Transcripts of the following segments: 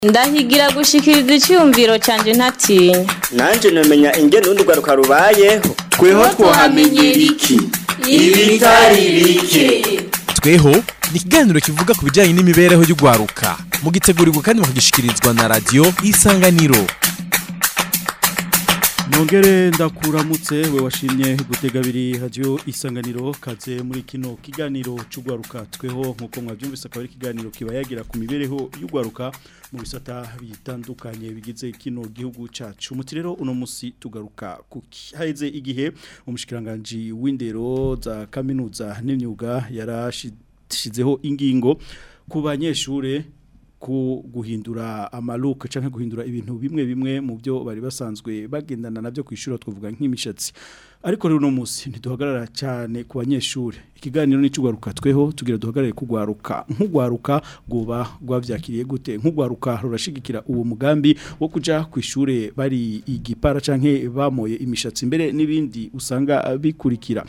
ndahigira gushikiriza icyumviro cyanjye ntatinya nanjye namenya ingene urundi rwaruka rubayeho tweho twahamenyera iki ibitari bike tweho ni ikiganiro kivuga ku bijyanye n'imibereho y'urwaruka mugitegurirwa kandi mukagishikirizwa na radiyo isanganiro Nongere ndakuramutse we washimye gutega abiri radio isanganiro kaze muri kino kiganiro cy'ugwaruka tweho nkuko mwabyumvise akaba ari ikiganiro kibayagira ku mibereho y'ugwaruka mu bisata bitandukanye bigize kino gihugu cacu umuti rero uno musi tugaruka kuki haheze igihe umushikiranganje w'indero za kaminuza n'imyuga yarashizeho ingingo ku banyeshure ku guhindura amaluka canke guhindura ibintu bimwe bimwe mu byo bari basanzwe bagendana navyo kwishura twavuga nk'imishatsi ariko rero no musi ntiduhagarara cyane ku banyeshure ikiganiro n'icugwaruka tweho tugira duhagarare kugwaruka nk'ugwaruka goba gwavyakiriye gute nk'ugwaruka rurashigikira uwo mugambi wo kuja kwishure bari igipara canke bamoye imishatsi imbere n'ibindi usanga bikurikira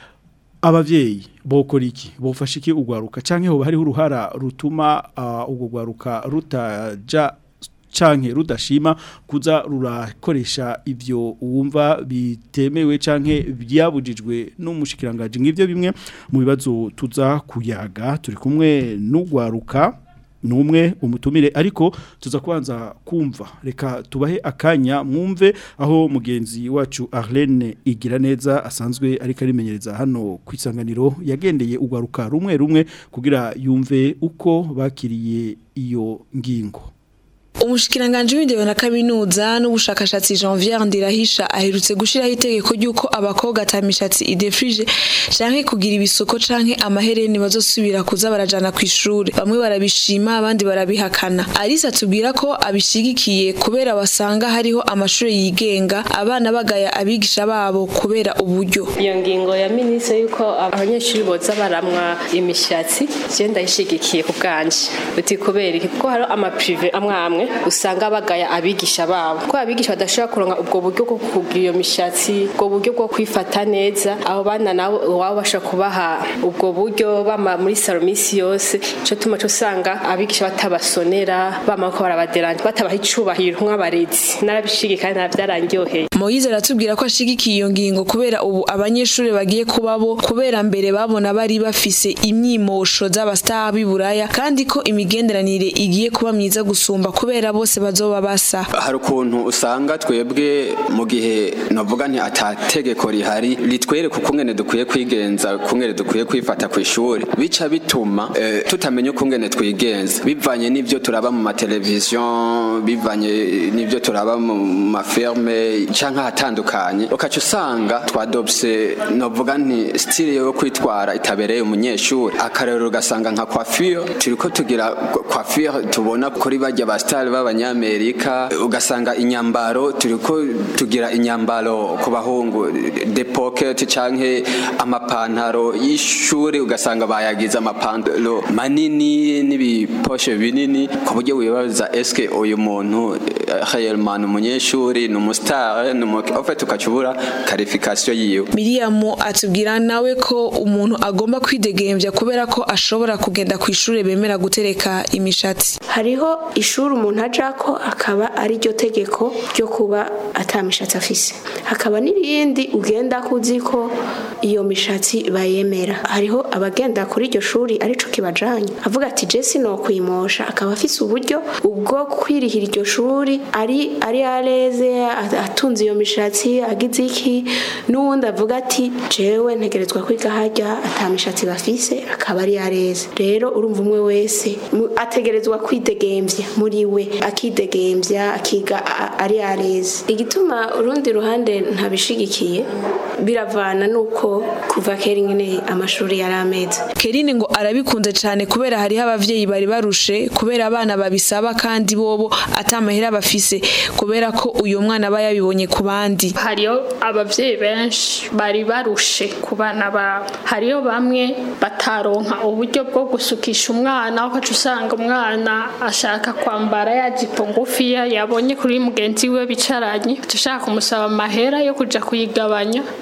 abavyeyi bokora iki bofasha iki ugwaruka canke hoba hariho uruhara rutuma uh, ubwo gwaruka rutaja canke rudashima kuza rurakoresha ivyo wumva bitemewe canke byabujijwe n'umushikiranganje ngivyo bimwe mu bibazo tuza kuyaga turi kumwe n'ugwaruka numwe umutumire ariko tuza kubanza kumva reka tubahe akanya mwumve aho mugenzi wacu Arlene igira neza asanzwe ariko arimenyereza hano kwisanganiro yagendeye ugwaruka rumwe rumwe kugira yumve uko bakiriye iyo ngingo umushikiranganje w'indero na kaminuza n'ubushakashatsi Jean-Pierre Ndirahisha aherutse gushiraho itegeko ry'uko abakobwa atamishatsi idefrige canke kugira ibisuko canke amahereni bazosubira kuza barajana ku ishure bamwe barabishima abandi barabihakana Alice atubwira ko abishigikiye kubera basanga hariho amashuri yigenga abana bagaya abigisha babo kubera uburyo iyo ngingo ya minisitiri yuko abanyeshuri boza baramwa imishatsi je ndayishigikiye ku bwanje uti kubera iki kuko hari amaprive amwe amwe usanga bagaya abigisha babo ko abigisha badashobora kuronka ubwo buryo bwo kugira iyo mishatsi ubwo buryo bwo kwifata neza abo bana nabo waba bashobora kubaha ubwo buryo bama muri salo minsi yose ico tuma cyo usanga abigisha batabasonera bama ko barabaderanje batabaha icubahiro nk'abarezi narabishigi kandi navyarangyoheye Moise aratubwira ko ashigikiye iyo ngingo kubera ubu abanyeshuri bagiye kubabo kubera mbere babona bari bafise imyimosho z'abastar b'iburaya kandi ko imigenderanire igiye kuba myiza gusumba kubera bose bazoba basa hari ukuntu usanga twebwe mu gihe navuga nti atategeko rihari ritwereka ukungene dukwiye kwigenza ukungene dukwiye kwifata ku ishuri bica bituma eh, tutamenya ukungene twigenza bivanye n'ivyo turaba mu mateleviziyo bivanye n'ivyo turaba mu maferme canke ahatandukanye ukaca usanga twadopse navuga nti stile yo kwitwara itabereye umunyeshuri akarero ugasanga nka coiffure turiko tugira coiffure tubona kuri barya ba star b'abanyamerika ugasanga inyambaro turiko tugira inyambaro ku bahungu de pocket canke amapantaro y'ishuri ugasanga bayagize amapantaro manini n'ibiposhe binini ku buryo wibaza eske uyu muntu réellement umunyeshuri ni umustar ni ufite ukacubura qualification yiwe Miriam atubwira nawe ko umuntu agomba kwidegembya kubera ko ashobora kugenda ku ishuri bemera gutereka imishatsi hariho ishuri umuntu aja ko akaba ari ryo tegeko ryo kuba atamishatsi afise hakaba n'irindi ugenda kuzi ko iyo mishatsi bayemera hariho abagenda kuri iryo shuri arico kibajanye avuga ati jesi no kwimosha akaba afise uburyo ubwo kwirihira iryo shuri ari ari areze atunze iyo mishatsi agize iki n'uwundi avuga ati jewe ntegerezwa kwiga harya atamishatsi bafise akaba ari areze rero urumva umwe wese ategerezwa kwidegemvya muri we akidegembya akiga ari areze igituma urundi ruhande ntabishigikiye biravana nuko kuva kera nyine amashuri yari ameze Kerine ngo arabikunze cyane kubera hariho abavyeyi bari barushe kubera abana babisaba kandi bobo atamahera bafise kubera ko uyu mwana aba yabibonye ku bandi hariyo abavyeyi benshi bari barushe ku bana babo hariyo bamwe bataronka uburyo bwo gusukisha umwana ukaca usanga umwana ashaka kwambara yajipo ngufiya yabonye kuri mugenzi we bicaranye uca ushaka kumusaba amahera yo kuja kuyigabanya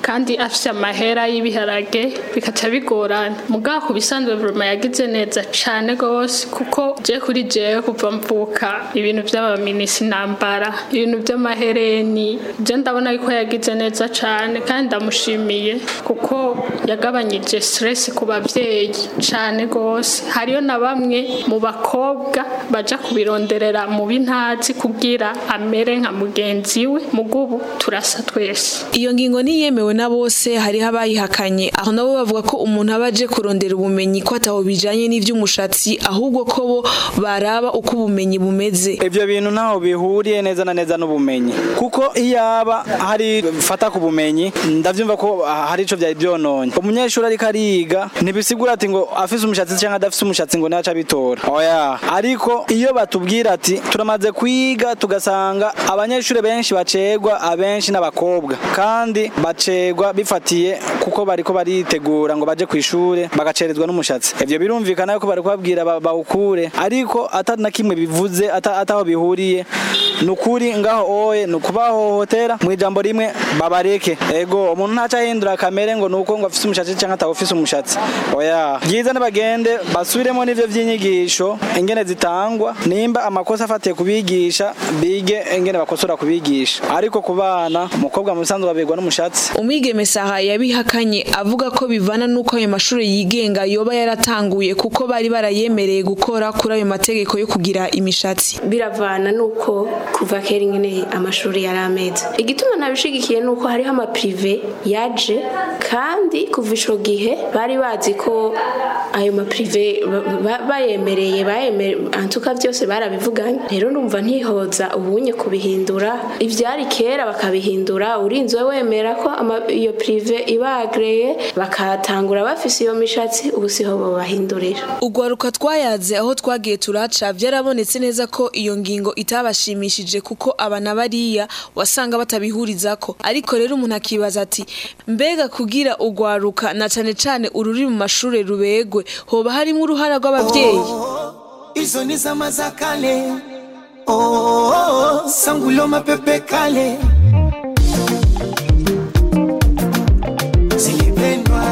kandi afite amahera y'ibiharage bikaca bigorana mugabo ku bisanzwe buruma yagize neza cane gose kuko je kuri jewe kuva mvuka ibintu by'abaminisi nambara ibintu by'amahereni je ndabona yuko yagize neza cane kandi ndamushimiye kuko yagabanyije stress ku bavyeyi cane gose hariyo na bamwe mu bakobwa baja kubironderera mu bintazi kugira amere nka mugenzi we mugubu turasa twese iyo ngingo niyemewe na bose hariho abayihakanye aho nabo bavuga ko umuntu aba aje kurondera ubumenyi ko ataho bijanye n'ivy'umushatsi ahubwo ko bo baraba uko ubumenyi bumeze ivyo bintu ntaho bihuriye neza na neza n'ubumenyi kuko iyaba hari fata ku bumenyi ndavyumva ko hari ico vyari vyononye umunyeshuri ariko ariga ntibisigura ati ngo afise umushatsi canke adafise umushatsi ngo naca bitora oya ariko iyo batubwira ati turamaze kwiga tugasanga abanyeshuri benshi bacegwa abenshi n'abakobwa kandi bacegwa bifatiye kuko bariko baritegura ngo baje kw'ishure bagacerezwa n'umushatsi ivyo birumvikana yuko bari kubabwira ba- bawukure ariko ata na kimwe bivuze ata- ataho bihuriye nukuri ngaho oye nukubahohotera mu ijambo rimwe babareke ego umuntu ntaca ahindura kamere ngo nuko ngo afise umushatsi canke atawufise umushatsi oya byiza nibagende basubiremo n'ivyo vy'inyigisho ingene zitangwa nimba amakosa afatiye kubigisha bige ingene bakosora kubigisha ariko ku bana umukobwa mu bisanzwe babegwa n'umushatsi umwigeme saha yabihakanye avuga ko bivana n'uko ayo mashuri yigenga yoba yaratanguye kuko bari barayemereye gukora kuri ayo mategeko yo kugira imishatsi biravana nuko kuva kera ingene amashuri yari ameze igituma nabishigikiye nuko hariho amaprive yaje kandi kuva ico gihe bari bazi ko ayo maprive ba- ba- bayemereye bayemere antuka byose barabivuganye rero numva ntihoza ubunye kubihindura ivyari kera bakabihindura urinzwe wemera ko ama- iyo prive ibagreye bakatangura bafise iyo mishatsi ubu siho bobahindurira Ugwaruka twayaze aho twagiye turaca byarabonetse neza ko iyo ngingo itabashimishije kuko abana bariya wasanga batabihurizako ariko rero umuntu akibaza ati mbega kugira ugwaruka na cane cane ururi mu mashure rubegwe hoba harimo uruhara rw'abavyeyi hizo ni zama za kale oh, oh, oh, sangulo mapepe kale zilipendwa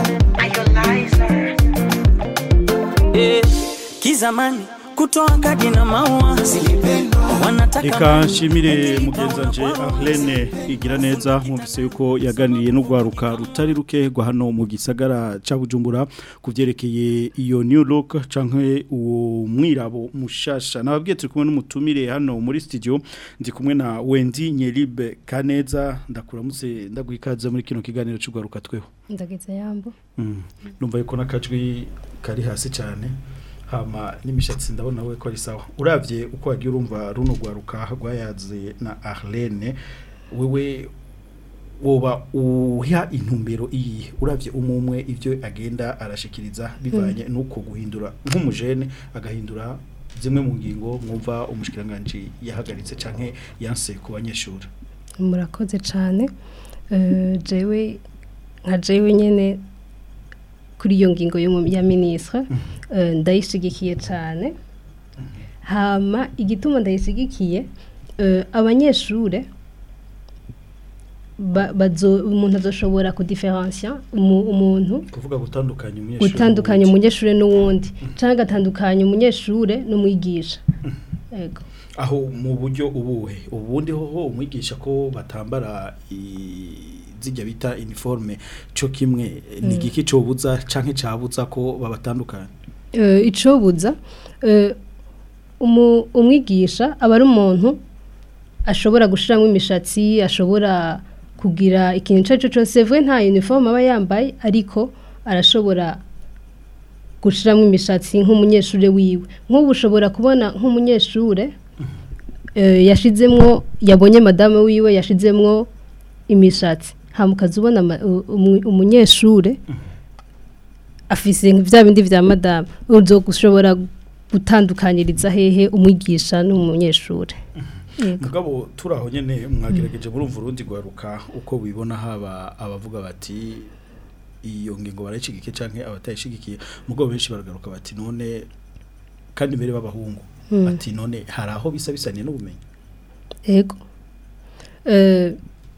Eh, kizamani kutoa kadi na maua zilipendwa wanataka Reka nshimire mugenzanje Arlene igira neza mwumvise yuko yaganiriye n'ugwaruka rutari ruke rwa hano mu gisagara ca Bujumbura kuvyerekeye iyo new look canke uwo mwirabo mushasha nababwiye turi kumwe n'umutumire hano muri studio ndi kumwe na Wendy Nyeribe Kaneza ndakuramutse ndaguhikaze muri kino kiganiro c'ugwaruka tweho ndageze yambo Mm. Numva yuko nakajwi kari hasi cyane hama n'imishatsi ndabona we ko ari sawa uravye uko wagiye urumva runo gwaruka rwayaze na Arlene wewe woba uha intumbero iyi uravye umumwe ivyo agenda arashikiriza bivanye nuko guhindura nk'umujene agahindura zimwe mu ngingo mwumva umushikiranganje yahagaritse canke yanse ku banyeshuri murakoze cyane Eh, jewe nka jewe nyene kuri iyo ngingo yo mu- ya ministre eh, ndayishigikiye cyane hama igituma ndayishigikiye eh, abanyeshure ba- bazo umuntu azoshobora kudiferencia umu- umuntu kuvuga gutandukanya umunyeshuri gutandukanya umunyeshure n'uwundi cyangwa agatandukanya umunyeshure n'umwigisha yego aho mu buryo ubuhe ubundi hoho umwigisha ko batambara i- zijya bita uniforme cyo kimwe ni Mm. igiki cobuza canke cabuza ko babatandukanya Eh, icobuza eh, umu- umwigisha aba ari umuntu ashobora gushiramo imishatsi ashobora kugira ikintu icyo ari cyo cyose vuba nta uniforme aba yambaye ariko arashobora gushiramo imishatsi nk'umunyeshuri wiwe nk'ubu ushobora kubona nk'umunyeshure eh, yashizemwo yabonye madame wiwe yashizemwo imishatsi hamukaza ubona ama- u- umu- umunyeshure afise vya bindi vya madame uzogushobora gutandukanyiriza hehe umwigisha n'umunyeshure Yego. mugabo turaho nyene mwagerageje murumva urundi gwaruka uko bibona haba abavuga bati iyo ngingo barayishigikiye canke abatayishigikiye mugabo benshi baragaruka bati none kandi mbere b'abahungu Mm. bati none hari aho bisa bisaniye n'ubumenyi Ego. Eh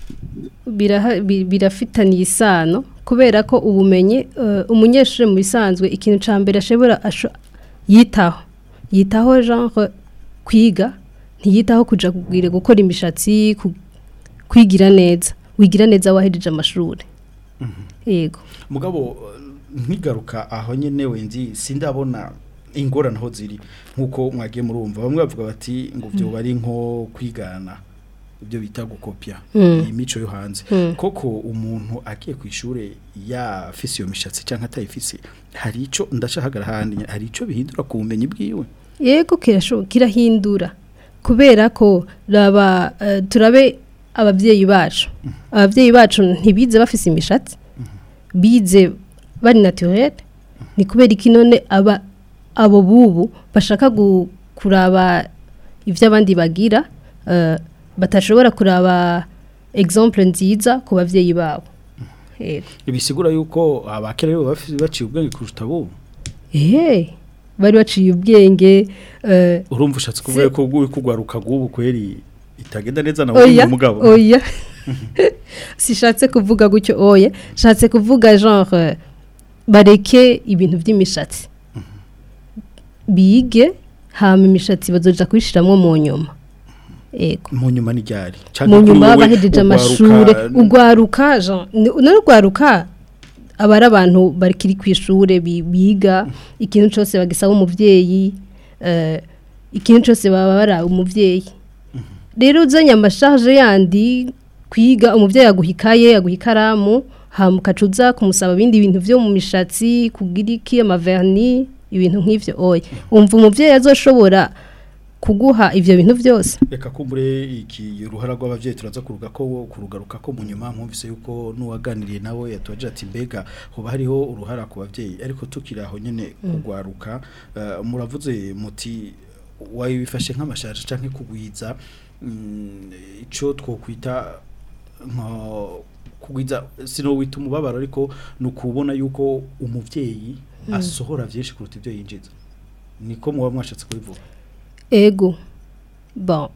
biraha- bi- birafitaniye isano kubera ko ubumenyi eh, umunyeshuri mu bisanzwe ikintu cya mbere ashobora asho- yitaho yitaho genre kwiga ntiyitaho kuja kubwira gukora imishatsi ku- kwigira neza wigira neza wahejeje amashuri yego mugabo nkigaruka aho nyene wenzi sindabona ingorane aho ziri nkuko mwagiye murumva bamwe bavuga bati ngo byo bari nko kwigana ibyo bita gukopya Mm. iyi mico yo hanze Mm. koko umuntu agiye ku ishure yafise iyo mishatsi canke atayifise hari ico ndashahagara handi hari ico bihindura ku bumenyi bwiwe yego kirashoboka kirahindura kubera ko raba eh, turabe ababyeyi bacu ababyeyi bacu ntibize bafise imishatsi bize bari naturel ni kubera iki none aba abo bubu bashaka gu- kuraba ibyo abandi bagira eh, batashobora kuraba exemple nziza ku bavyeyi babo yego bisigura yuko abakera rero bafise baciye ubwenge kurusha abo ehe bari baciye ubwenge eh, urumva ushatse kuvuga si- ko uri kugwaruka gubu kweri itagenda neza nawe oya umugabo oya sishatse kuvuga gutyo oya shatse kuvuga genre bareke ibintu by'imishatsi bige hama imishatsi bazoja kuyishiramwo mu nyuma ego mu nyuma ni ryari mu nyuma bahejeje amashure ugwaruka Jean none ugwaruka aba ari abantu bakiri ku ishure bi- biga ikintu cyose bagisaba umuvyeyi eh, ikintu cyose baba bara umuvyeyi rero uzanye amasharge yandi kwiga umuvyeyi aguha ikaye aguha ikaramu hama ukacuza kumusaba ibindi bintu vyo mu mishatsi kugira iki amaverni ibintu nk'ivyo oya umva umuvyeyi azoshobora kuguha ivyo bintu vyose reka kumbure iki ruhara rw'abavyeyi turaza kuruga ko kurugaruka ko mu nyuma mwumvise yuko nuwaganiriye nawe yatubaje ati mbega hoba hariho uruhara ku bavyeyi ariko tukiri aho nyene kugwaruka eh, muravuze muti wabifashe nk'amashaje canke kugwiza mm, ico twokwita nko kugwiza sino wita umubabaro ariko nukubona yuko umuvyeyi Mm. asohora vyinshi kuruta ivyo yinjiza niko muba mwashatse kubivuga ego bon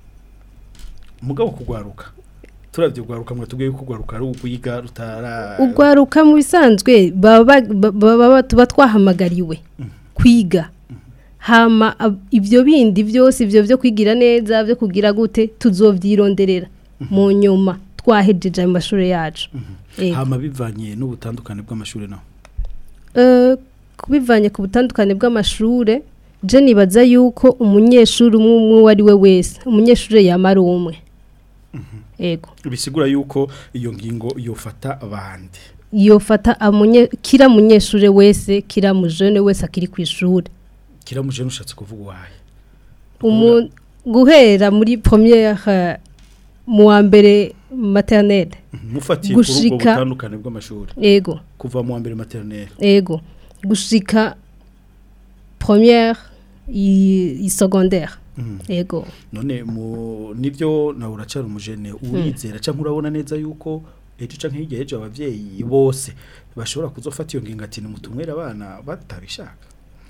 mugabo kugwaruka turavye kugwaruka mwatubwiye ko kugwaruka ari ukwiga rutara ugwaruka mu bisanzwe baba ba- baba tuba twahamagariwe kwiga hama ab- ibyo bindi byose ibyo byo kwigira neza byo kugira gute tuzovyironderera mu nyuma twahejeje ayo mashuri yacu Ego. hama bivanye n'ubutandukane bw'amashuri naho Eh, kubivanye ku butandukane bw'amashure je nibaza yuko umunyeshuri umwe umwe uwo ari we wese umunyeshuri yamara umwe ego bisigura yuko iyo ngingo yofata abandi yofata amunye kira munyeshure wese kira mujene wese akiri ku ishuri kiramuje nushatse kuvuga wahe umu guhera muri première eh, mu wa mbere maternelle mufatiye kuri ubwo gushika butandukane bw'amashuri ego kuva mu wa mbere maternelle ego gushika première i, i secondaire Mhm. ego none mu nivyo nawe uracara umujene urizera canke urabona neza yuko ejo canke hirya y'ejo abavyeyi bose bashobora kuzofata iyo ngingo ati nimutumwere abana batabishaka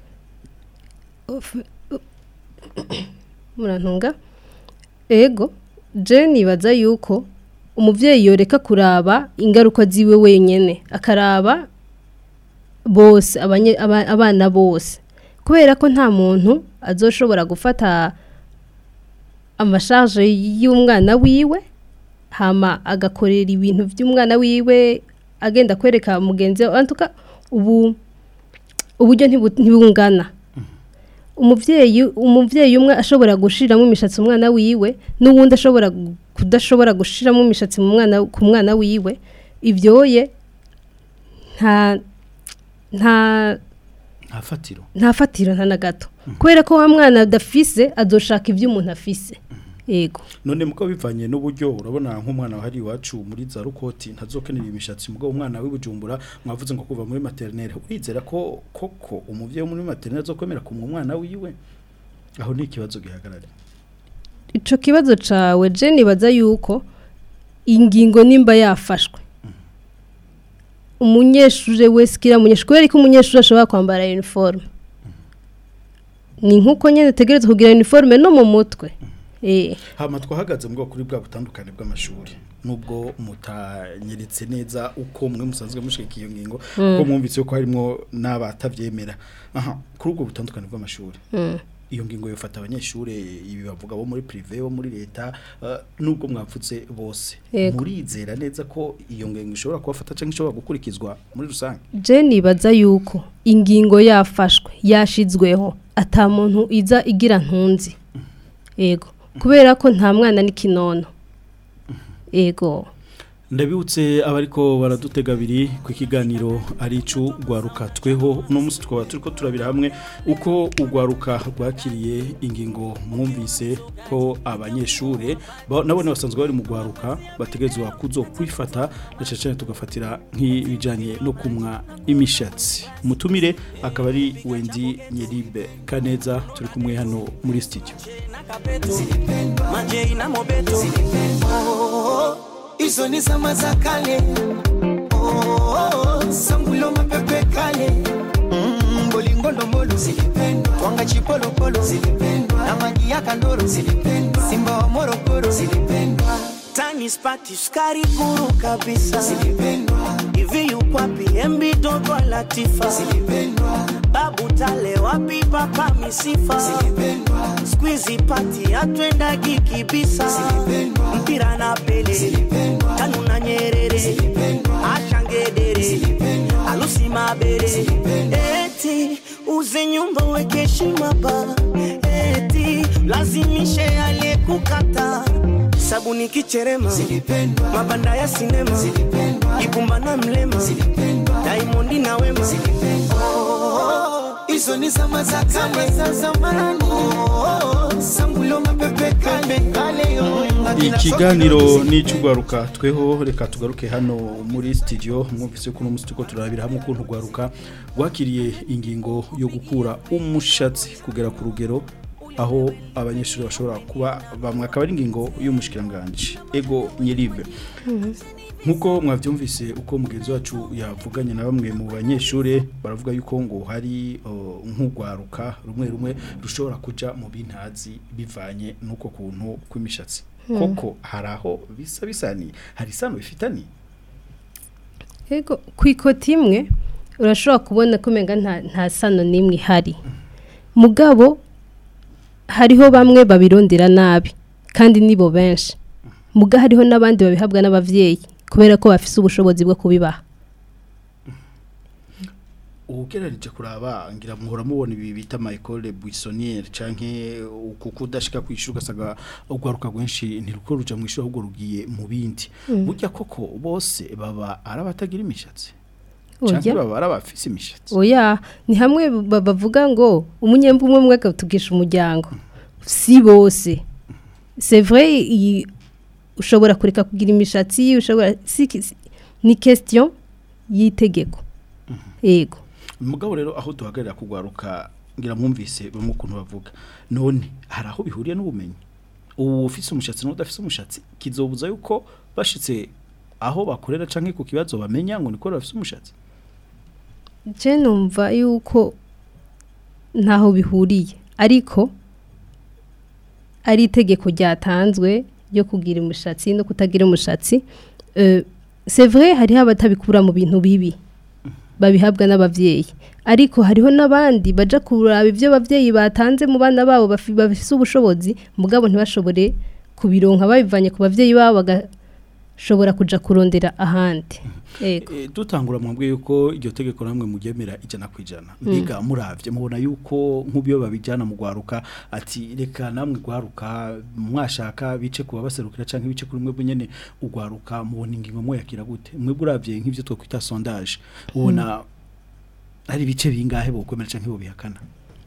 Of- murantunga ego je nibaza yuko umuvyeyi yoreka kuraba ingaruka ziwe wenyene akaraba bose abanye- aba- abana bose kubera ko nta muntu azoshobora gufata amashaje y'umwana wiwe hama agakorera ibintu by'umwana wiwe agenda kwereka mugenzi we antuka ubu uburyo ntibu- ntibungana umuvyeyi umuvyeyi umwe ashobora gushiramo imishatsi umwana wiwe n'uwundi ashobora gu- kudashobora gushiramo imishatsi mu mwana ku mwana wiwe ivyoye nta nta nta fatiro nta fatiro nta na gato kubera ko wa mwana adafise azoshaka ibyo umuntu afise yego none muko bivanye n'uburyo urabona nk'umwana wahari iwacu muri za rukoti ntazokenera imishatsi mugabo umwana w'ibujumbura mwavuze ngo kuva muri maternelle urizera ko koko umuvyeyi wo muri maternelle azokwemera kumwa umwana wiwe aho ni ikibazo gihagarara ico kibazo cawe je nibaza yuko ingingo nimba yafashwe umunyeshure wese kira munyeshure kubera ko umunyeshure ashobora kwambara uniforme ni nkuko nyene tegereza kugira uniforme no mu mutwe eh hama twahagaze mu bwoko kuri bwa butandukane bw'amashuri nubwo mutanyeretse neza uko mwe musanzwe mushika iyo ngingo Mm. ko mwumvise ko harimo n'abatavyemera aha kuri ubwo butandukane bw'amashuri Mm. iyo ngingo yofata abanyeshuri ibi bavuga bo muri privé bo muri leta uh, nubwo mwapfutse bose Yego. murizera neza ko iyo ngingo ishobora kubafata cyangwa ishobora gukurikizwa muri rusange je nibaza yuko ingingo yafashwe yashizweho ata muntu iza igira ntunzi ego kubera ko nta mwana n'ikinono ego ndabibutse abariko baradutega abiri ku kiganiro ari icu rwaruka tweho uno munsi twaba turiko turabira hamwe uko urwaruka rwakiriye ingingo mwumvise ko abanyeshure ba- nabone basanzwe bari mu rwaruka bategerezwa kuzo kwifata na cyane cyane tugafatira nk'ibijanye no kumwa imishatsi umutumire akaba ari Wendy Nyeribe Kaneza turi kumwe hano muri studio Majei na mobeto Oh, hizo ni zama za kale Oh, sangulo mapepe kale Mm, bolingo ndombolo zilipendwa twanga chipolopolo zilipendwa na magi ya kandoro zilipendwa simba wa morogoro zilipendwa tani spati sukari kuru kabisa zilipendwa hivi yukwapi embi dogo latifa zilipendwa babu tale wapi papa misifa zilipendwa squeezy pati atwendagi kibisa zilipendwa mpira na pele zilipendwa tanu na nyerere zilipendwa ashangedere zilipendwa alusi mabere eti uze nyumba weke heshima ba eti lazimishe aliyekukata sabuni kicherema zilipendwa mabanda ya sinema zilipendwa ibumba na mlema zilipendwa daimondi na wema Oh, hizo ni zama za kale za zamani Oh, sangulo mapepe kale kale yo ikiganiro ni icy'urwaruka tweho reka tugaruke hano muri studio mwumvise ko uno munsi turiko turabira hamwe ukuntu urwaruka rwakiriye ingingo yo gukura umushatsi kugera ku rugero aho abanyeshuri bashobora kuba bamwe akaba ari ingingo y'umushikiranganji ego nyirive nkuko mwabyumvise uko mugenzi wacu yavuganye na bamwe mu banyeshuri baravuga yuko ngo hari uh, nk'urwaruka rumwe rumwe rushobora kuja mu bintazi bivanye n'uko kuntu kw'imishatsi Hmm. koko hari aho bisa bisani hari isano bifitani Ego ku ikoti imwe urashobora kubona ko umenga nta nta sano n'imwe ihari mugabo hariho bamwe babirondera nabi kandi nibo benshi muga hariho n'abandi babihabwa n'abavyeyi kubera ko bafise ubushobozi bwo kubibaha ugerereje kuraba ngira muhora mubona ibi bita Michael Buissonnier canke kuko udashika kwishura ugasanga urwaruka rwenshi ntiruko ruja mu ishuri ahubwo rugiye mu bindi Mm. burya koko bose baba ari abatagira imishatsi Oya. canke baba ari abafise imishatsi oya ni hamwe ba- bavuga ngo umunyembu umwe umwe akatugisha umuryango si bose c'est vrai iyi- ushobora kureka kugira imishatsi ushobora si si- ni question y'itegeko yego mugabo rero aho duhagarira kugwaruka ngira mwumvise bamwe ukuntu bavuga none hari aho bihuriye n'ubumenyi ubu ufise umushatsi n'udafise umushatsi kizobuza yuko bashitse aho bakorera canke ku kibazo bamenya ngo niko bafise umushatsi je numva yuko ntaho bihuriye ariko ari itegeko ryatanzwe ryo kugira umushatsi no kutagira umushatsi euh, c'est vrai hariho abatabikura mu bintu bibi babihabwa n'abavyeyi ariko hariho n'abandi baja kuraba ivyo abavyeyi batanze mu bana babo bafi- bafise ubushobozi mugabo ntibashobore kubironka babivanye ku bavyeyi babo bagashobora kuja kurondera ahandi yego E, dutangura mwambwe yuko iryo tegeko namwe mugemera ijana kwijana mbiga muravye mubona yuko nk'ubyo babijana mu gwaruka ati reka namwe gwaruka mwashaka bice kuba baserukira canke bice kuri mwebwe nyene ugwaruka mubona ingingo mwe yakira gute mwebwe uravye nk'ivyo two kwita sondage ubona hari bice bingahe bokwemera canke bo bihakana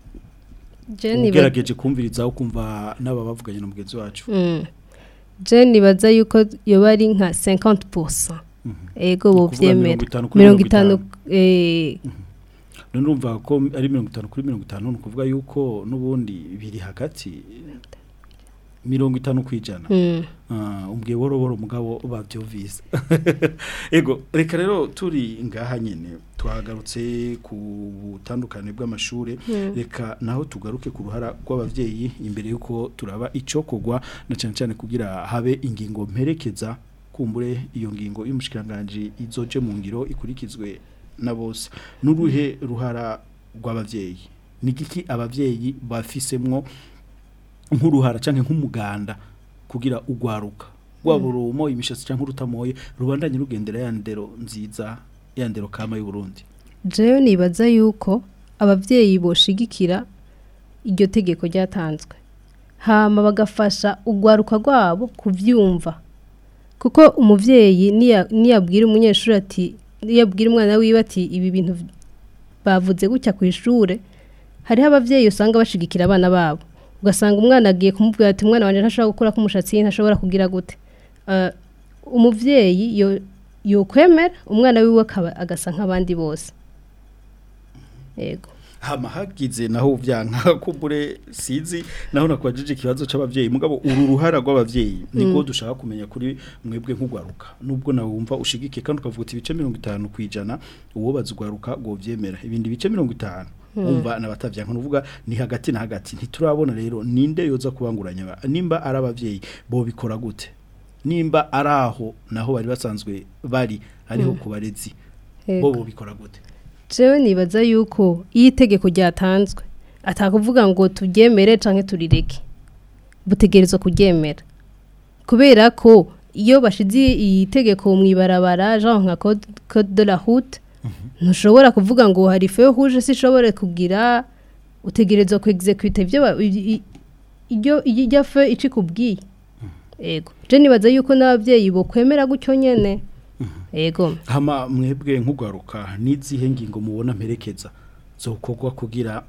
Je niba- ugerageje kumviriza ukumva n'aba bavuganye na mugenzi wacu Mm. je nibaza yuko yoba ari nka 50% ego Ni bo ukuvuga vyemera mirongo itanu kuri mirongo mirongo itanu itanu. eh none urumva ko ari mirongo itanu kuri mirongo itanu ni ukuvuga yuko n'ubundi biri hagati mirongo itanu ku ijana Mm. Ah, umbwiye boro boro mugabo babyumvise ego reka rero turi ngaha nyine twagarutse ku butandukane bw'amashuri Mm. reka naho tugaruke ku ruhara rw'abavyeyi imbere yuko turaba ico kogwa na cyane cyane kugira habe ingingo mperekeza kumbure iyo ngingo y'umushikiranganje izoje mu ngiro ikurikizwe na bose n'uruhe ruhara rw'abavyeyi ni giki abavyeyi bafisemwo nk'uruhara canke nk'umuganda kugira ugwaruka rwaba urumo imishatsi canke urutamoye rubandanye rugendera ya ndero nziza ya ndero kama y'u Burundi jewe nibaza yuko abavyeyi boshigikira iryo tegeko ryatanzwe hama bagafasha urwaruka rwabo kuvyumva kuko umuvyeyi niya- niyabwira umunyeshuri ati niyabwira umwana wiwe ati ibi bintu v- bavuze gutya ku ishure hariho abavyeyi usanga bashigikira abana babo ugasanga umwana agiye kumubwira ati umwana wanje ntashobora gukura umushatsi ntashobora kugira gute Eh, umuvyeyi yo yokwemera umwana wiwe akaba agasa nk'abandi bose yego hama hagize naho vyanka kumbure sizi naho nakwajije ikibazo c'abavyeyi mugabo uru ruhara rw'abavyeyi niko Mm. dushaka kumenya kuri mwebwe nk'ugwaruka nubwo nawe wumva ushigikiye kandi ukavuga uti ibice 50 kwijana uwo bazugwaruka ngo vyemera ibindi bice 50 Mm. umva nabatavyanka nuvuga ni hagati na hagati ntiturabona rero ninde yoza kubanguranya ba- nimba ari abavyeyi bo bikora gute nimba ari aho naho bari basanzwe bari ariho Mm. kubarezi Yego. bo bo bikora gute jewe nibaza yuko iyo itegeko ryatanzwe atakuvuga ngo turyemere canke turireke butegerezwa kuryemera kubera ko iyo bashize iyi tegeko mu ibarabara genre nka code, code de la route ntushobora kuvuga ngo hari feu rouge sishobore kugira utegerezwa ku execute ibyo ba- i- i- iryo iryo feu icikubwiye ego je nibaza yuko n'abavyeyi bo kwemera gutyo nyene ego hama mwebwe nk'ugwaruka n'izihe ngingo mubona mperekeza zokorwa kugira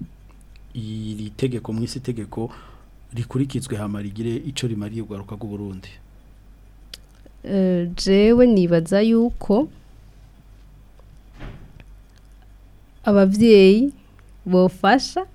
iri tegeko mw'isi tegeko rikurikizwe hama rigire ico rimariye ugwaruka rw'u Burundi Eh, jewe nibaza yuko abavyeyi bofasha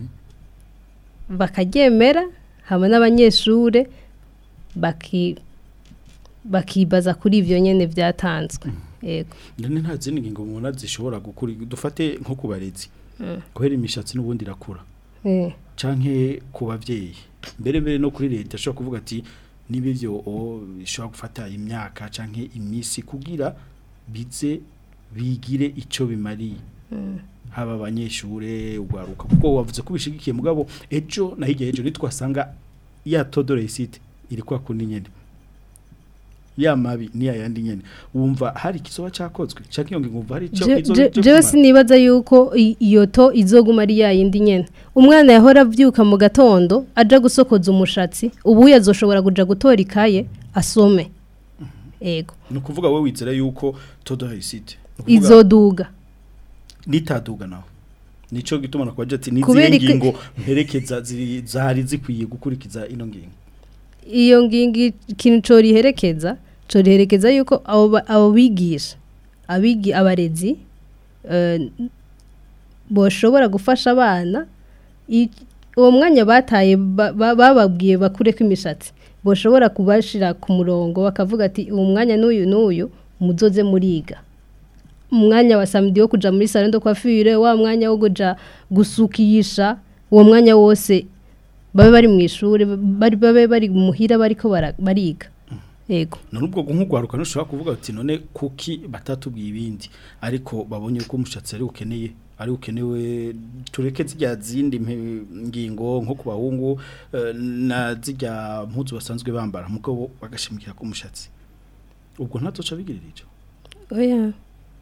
bakaryemera hamwe n'abanyeshure baki bakibaza kuri ivyo nyene vyatanzwe yego ndane nta zindi ngingo mubona zishobora gukuri dufate nko ku barezi Mm. guhera imishatsi n'ubundi irakura Eh. canke ku bavyeyi mbere mbere no kuri leta ashobora kuvuga ati niba ivyo o bishobora gufata imyaka canke imisi kugira bize bigire ico bimariye Mm. haba abanyeshure ugwaruka kuko wavuze ko bishigikiye mugabo ejo na hirya ejo nitwasanga ya todore site iri kwa kundi nyene ya mabi ni ya yandi nyene wumva hari ikizoba cakozwe canke iyo ngingo wumva hari ico Je- izo je- izo jewe kumara? sinibaza yuko i- iyo to izoguma ari yayindi nyene umwana yahora avyuka mu gatondo aja gusokoza umushatsi ubu yazoshobora kuja gutora ikaye asome ego ni ukuvuga we wizera yuko todore site izoduga nitaduga naho nico gituma nakwaje ati Kubera nizihe iki- ngingo mperekeza ziri zari zikwiye gukurikiza ino ngingo iyo ngingi ikintu coriherekeza coriherekeza yuko abo ba- abo bigisha abigi abarezi eh, boshobora gufasha abana i- uwo mwanya bataye ba- ba- bababwiye bakureko imishatsi boshobora kubashira ku murongo bakavuga ati uwo mwanya n'uyu n'uyu muzoze muriga umwanya wa samedi wo kuja muri salon de coiffure wa mwanya wo kuja gusukisha uwo mwanya wose babe bari mu ishuri bari babe bari muhira bariko bara- bariga yego none ubwo nk'ugwaruka ntushobora kuvuga ati none kuki batatubwiye ibindi ariko babonye ko umushatsi ari ukeneye ari ukenewe tureke zijya zindi mpe- ngingo nko ku bahungu eh, na zijya mpuzu basanzwe bambara mugabo bagashimikira ku mushatsi ubwo ntatoca bigirira ico oya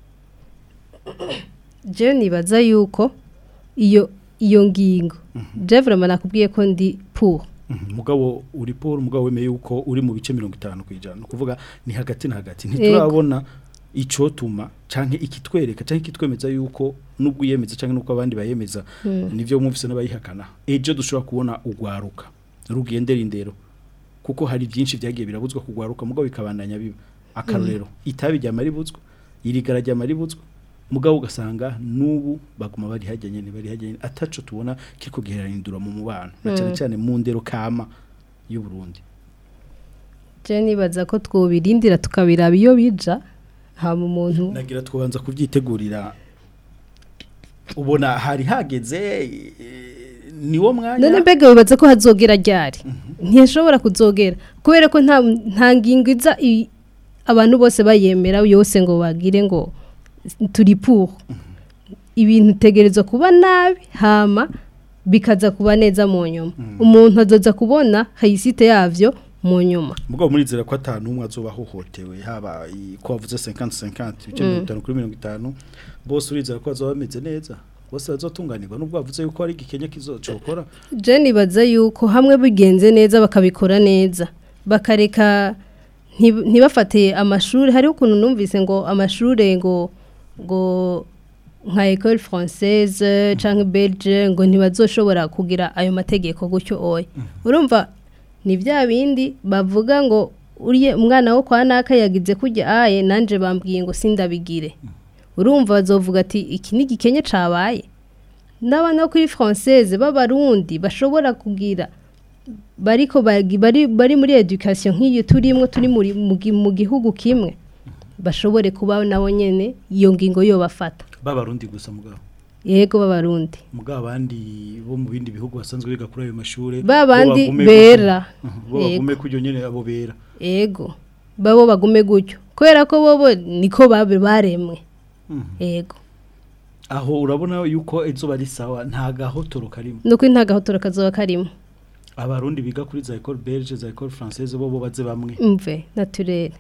je nibaza yuko iyo iyo ngingo je vraiment nakubwiye ko ndi pour Mhm, mugabo uri Paul mugabo wemeye yuko uri mu bice 50 kwijana kuvuga ni hagati na hagati ntiturabona icotuma canke ikitwereka canke ikitwemeza yuko nubwo yemeza canke nuko abandi bayemeza Mm. nivyo mwumvise n'abayihakana ejo dushobora kubona ugwaruka rugendera indero kuko hari byinshi byagiye birabuzwa kugwaruka mugabo bikabandanya biba akarorero itabi rya maribuzwa irigara rya maribuzwa mugabo ugasanga nubu baguma bari hajya nyene bari hajya nyene ataco tubona kiriko giherahindura mu mubano na cyane Mm. cyane mu ndero kama y'u Burundi je nibaza ko twobirindira tukabiraba iyo bija hama umuntu nagira twabanza kubyitegurira ubona hari hageze eh, niwo mwanya none mbega wibaza ko hazogera ryari ntiyashobora kuzogera kubera ko nta nta ngingo iza i- abantu bose bayemera yose ngo bagire ngo turi pour ibintu tegerezwa kuba nabi hama bikaza kuba neza mu nyuma umuntu azoza kubona hayisite yavyo mu nyuma mugabo murizera ko atanu umwe azoba ahohotewe haba i- ko wavuze 50 50 ibice Mm. mirongo itanu kuri mirongo itanu bose urizera ko bazoba bameze neza bose bazotunganirwa nubwo bavuze yuko hari igikenya kizocokora je nibaza yuko hamwe bigenze neza bakabikora neza bakareka ntib- ntibafate amashuri hariho ukuntu numvise ngo amashuri ngo ngo nka école française canke belge ngo ntibazoshobora kugira ayo mategeko gutyo oya urumva ni bya bindi bavuga ngo uriye umwana wo kwa naka yagize kujya aye nanje bambwiye ngo sindabigire urumva bazovuga ati iki ni igikenye cabaye n'abana bo kuri française b'abarundi bashobora kugira bariko bagi- bari bari muri education nk'iyo turimwo turi muri mu gi- mu gihugu kimwe bashobore kuba nabo nyene iyo ngingo yo bafata babarundi gusa mugabo yego b'abarundi mugabo abandi bo mu bindi bihugu basanzwe biga kuri ayo mashure Ba bo bandi bagume bera. gutyo. bo bagume kujyo nyene abo bera yego babo bagume gutyo kubera ko bobo niko babe baremwe yego aho urabona yuko izuba ari sawa nta gahotoro karimo nuko intagahotoro kazoba karimo abarundi biga kuri za école belge za école française bo bo baze bamwe mve naturere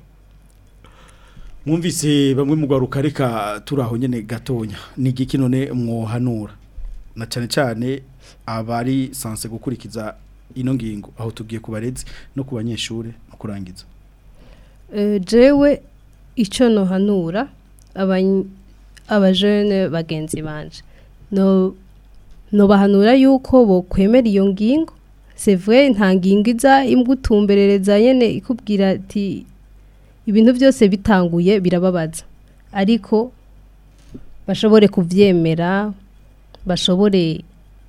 mwumvise bamwe mu gwaruka reka turaho nyene gatonya ni igiki none mwohanura na cyane cyane abari sanse gukurikiza ino ngingo aho tugiye ku barezi no ku banyeshure mu kurangiza Eh, jewe icyo nohanura abany- abajene bagenzi banje no nobahanura yuko bokwemera iyo ngingo c'est vrai nta ngingo iza imgutumberereza nyene ikubwira ati ibintu byose bitanguye birababaza ariko bashobore kuvyemera bashobore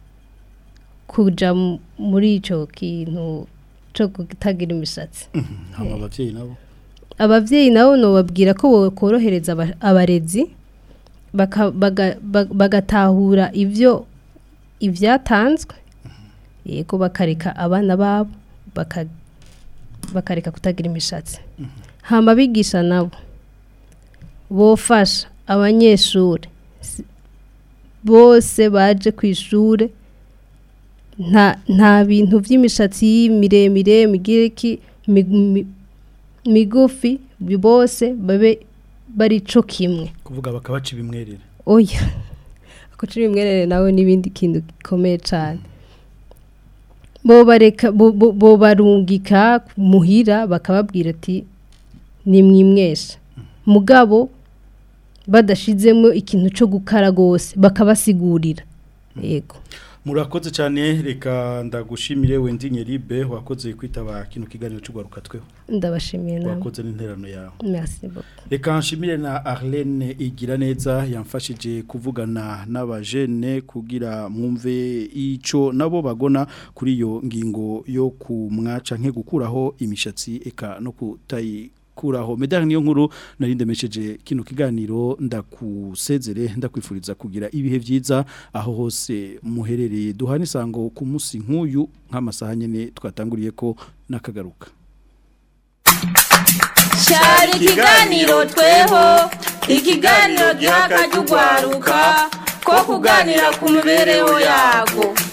kuja mu- muri ico kintu cyo kutagira imishatsi hama abavyeyi nabo abavyeyi nabo nobabwira ko bokorohereza aba- abarezi baka- baga- ba- bagatahura ivyo ivyatanzwe yego bakareka abana babo baka- bakareka kutagira imishatsi hama abigisha nabo bofasha abanyeshuri si- bose baje ku ishure nta nta bintu by'imishatsi miremire migiriki mi- mi- migufi bose babe bari co kimwe kuvuga bakabaca ibimwerere oya akuca ibimwerere nawe n'ibindi kintu gikomeye cyane bo bareka bo- bo bo barungika muhira bakababwira ati ni mwimwesha mugabo badashizemo ikintu cyo gukara gose bakabasigurira yego murakoze cyane reka ndagushimire wendi nyeribe wakoze kwitaba kino kiganiro cy'ugwaruka tweho ndabashimiye nawe wakoze n'interano yawe merci beaucoup reka nshimire na Arlene igira neza yamfashije kuvugana n'abajene kugira mwumve ico nabo bagona kuri iyo ngingo yo kumwaca nke gukuraho imishatsi eka no kutayi kuraho medani niyo nkuru narinde mesheje kino kiganiro ndakusezere ndakwifuriza kugira ibihe byiza aho hose muherereye duhana isango ku munsi nk'uyu nk'amasaha nyene twatanguriye ko nakagaruka cyari ikiganiro tweho ikiganiro giha akajya ugwaruka ko kuganira ku mibereho yago